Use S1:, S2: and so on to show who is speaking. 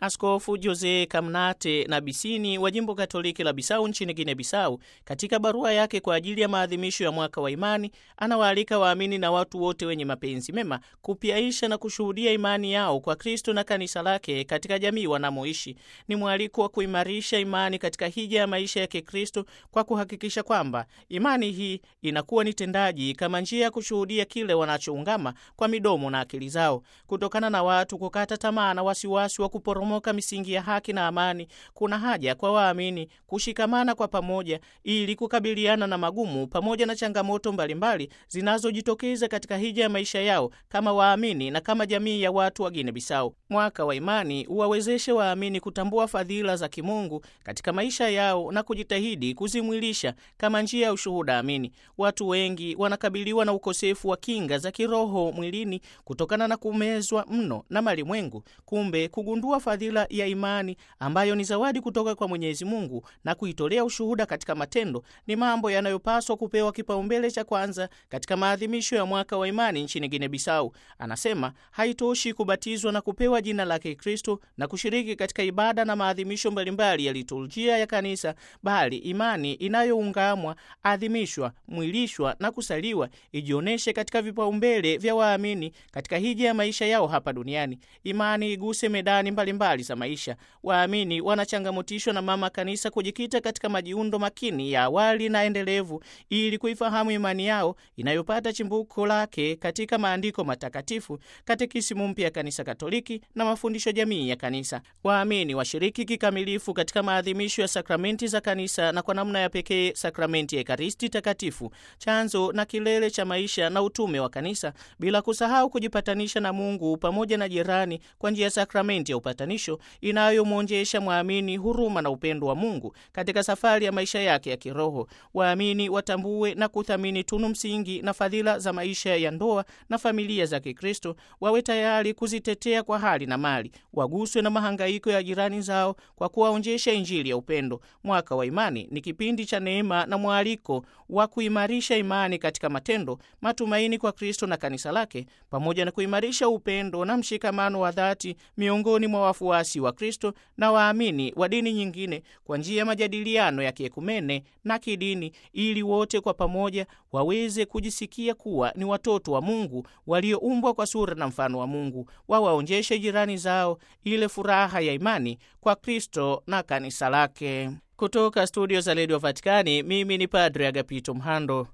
S1: Askofu Jose Kamnate na Bisini wa jimbo Katoliki la Bisau nchini Guinea Bisau, katika barua yake kwa ajili ya maadhimisho ya mwaka wa imani, anawaalika waamini na watu wote wenye mapenzi mema kupyaisha na kushuhudia imani yao kwa Kristo na kanisa lake katika jamii wanamoishi. Ni mwaliko wa kuimarisha imani katika hija ya maisha ya Kikristo kwa kuhakikisha kwamba imani hii inakuwa ni tendaji kama njia ya kushuhudia kile wanachoungama kwa midomo na akili zao. Kutokana na watu kukata tamaa na wasiwasi wa kuporomoka misingi ya haki na amani, kuna haja kwa waamini kushikamana kwa pamoja ili kukabiliana na magumu pamoja na changamoto mbalimbali zinazojitokeza katika hija ya maisha yao kama waamini na kama jamii ya watu wa Guinea Bissau. Mwaka wa imani uwawezeshe waamini kutambua fadhila za kimungu katika maisha yao na kujitahidi kuzimwilisha kama njia ya ushuhuda amini. Watu wengi wanakabiliwa na ukosefu wa kinga za kiroho mwilini kutokana na kumezwa mno na malimwengu. Kumbe kugundua fadhila ya imani ambayo ni zawadi kutoka kwa Mwenyezi Mungu na kuitolea ushuhuda katika matendo ni mambo yanayopaswa kupewa kipaumbele cha kwanza katika maadhimisho ya mwaka wa imani nchini Guinea Bissau. Anasema haitoshi kubatizwa na kupewa jina la Kikristo na kushiriki katika ibada na maadhimisho mbalimbali ya liturujia ya kanisa, bali imani inayoungamwa, adhimishwa, mwilishwa na kusaliwa ijionyeshe katika vipaumbele vya waamini katika hija ya maisha yao hapa duniani. Imani iguse medani mbalimbali za maisha. Waamini wanachangamotishwa na mama kanisa kujikita katika majiundo makini ya awali na endelevu ili kuifahamu imani yao inayopata chimbuko lake katika maandiko matakatifu, katekisimu mpya ya kanisa Katoliki na mafundisho jamii ya kanisa. Waamini washiriki kikamilifu katika maadhimisho ya sakramenti za kanisa na kwa namna ya pekee sakramenti ya Ekaristi Takatifu, chanzo na kilele cha maisha na utume wa kanisa, bila kusahau kujipatanisha na Mungu pamoja na jirani kwa njia ya sakramenti ya upatanisho inayomwonjesha mwamini huruma na upendo wa Mungu katika safari ya maisha yake ya kiroho. Waamini watambue na kuthamini tunu msingi na fadhila za maisha ya ndoa na familia za Kikristo, wawe tayari kuzitetea kwa hali na mali, waguswe na mahangaiko ya jirani zao kwa kuwaonjesha Injili ya upendo. Mwaka wa imani ni kipindi cha neema na mwaliko wa kuimarisha imani katika matendo, matumaini kwa Kristo na kanisa lake, pamoja na kuimarisha upendo na mshikamano wa dhati miongoni mwa wafuasi wa Kristo na waamini wa dini nyingine kwa njia ya majadiliano ya kiekumene na kidini, ili wote kwa pamoja waweze kujisikia kuwa ni watoto wa Mungu walioumbwa kwa sura na mfano wa Mungu, wawaonjeshe jirani zao ile furaha ya imani kwa Kristo na kanisa lake. Kutoka studio za redio Vatikani, mimi ni Padre Agapito Mhando.